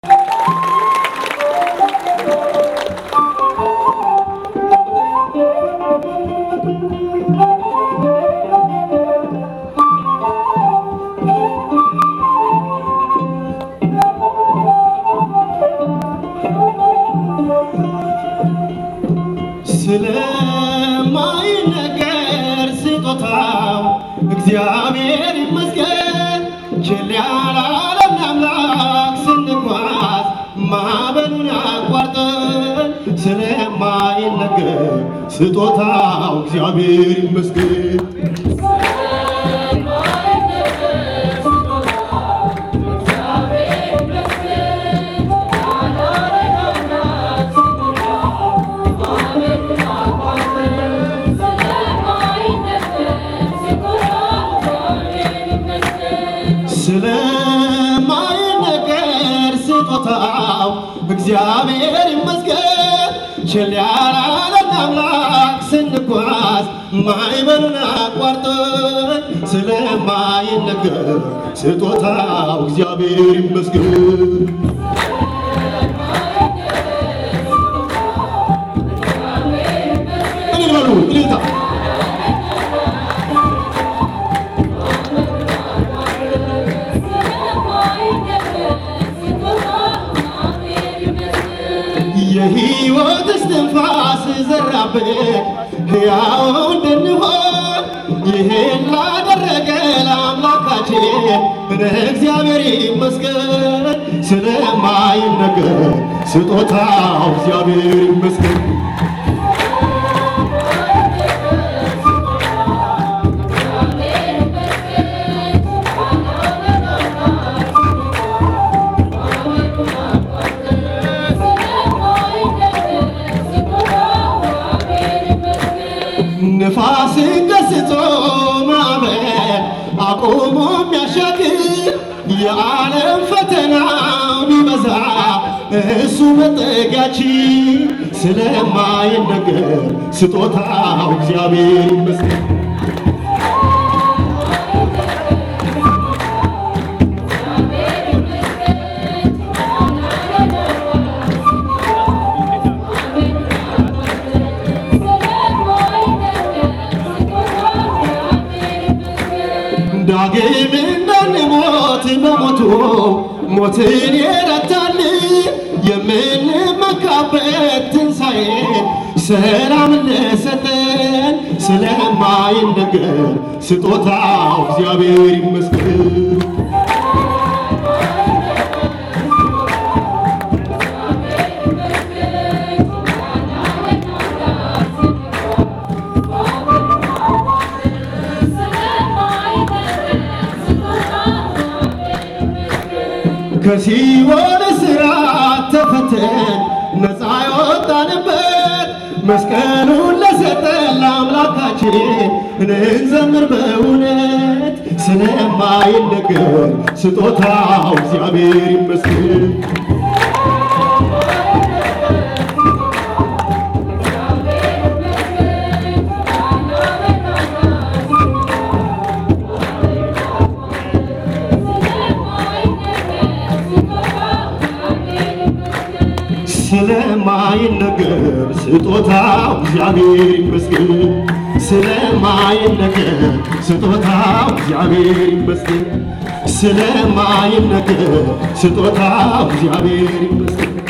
ስለማይነገር ስጦታው እግዚአብሔር ይመስገን። ችል ያላለን አምላክ ስንጓዝ ማዕበሉን አቋርጠን ስለማይነገር ስጦታው እግዚአብሔር ይመስገን። ስለማይነገር ስጦታው እግዚአብሔር ይመስገን። ችል ያላለን አምላክ ስንጓዝ ማዕበሉን አቋርጠን ስለማይነገር ስጦታው እግዚአብሔር ይመስገን። እልል በሉ እልልታ የሕይወት እስትንፋስ ዘራብን ሕያው እንድንሆን ይህን ላደረገ ለአምላካችን እግዚአብሔር ይመስገን። ስለማይነገር ስጦታው እግዚአብሔር ይመስገን። ንፋስን ገስጾ ማዕበል አቁሞ የሚያሻግር የዓለም ፈተና ቢበዛ እሱ መጠጊያችን ስለማይነገር ስጦታው እግዚአብሔር ይመስገን። ዳግም እንዳንሞት በሞቱ ሞትን የረታል የምንመካበት ትንሣኤ ሰላም ለሰጠን ስለማይነገር ስጦታው እግዚአብሔር ይመስገን። ከሲኦል እስራት ተፈተን ነፃ የወጣንበት መስቀሉን ለሰጠን ለአምላካችን እንዘምር በእውነት ስለማይነገር ስጦታው እግዚአብሔር ይመስገን። ስለማይነገር ስጦታው እግዚአብሔር ይመስገን። ስለማይነገር ስጦታው እግዚአብሔር ይመስገን። ስለማይነገር ስጦታው እግዚአብሔር ይመስገን።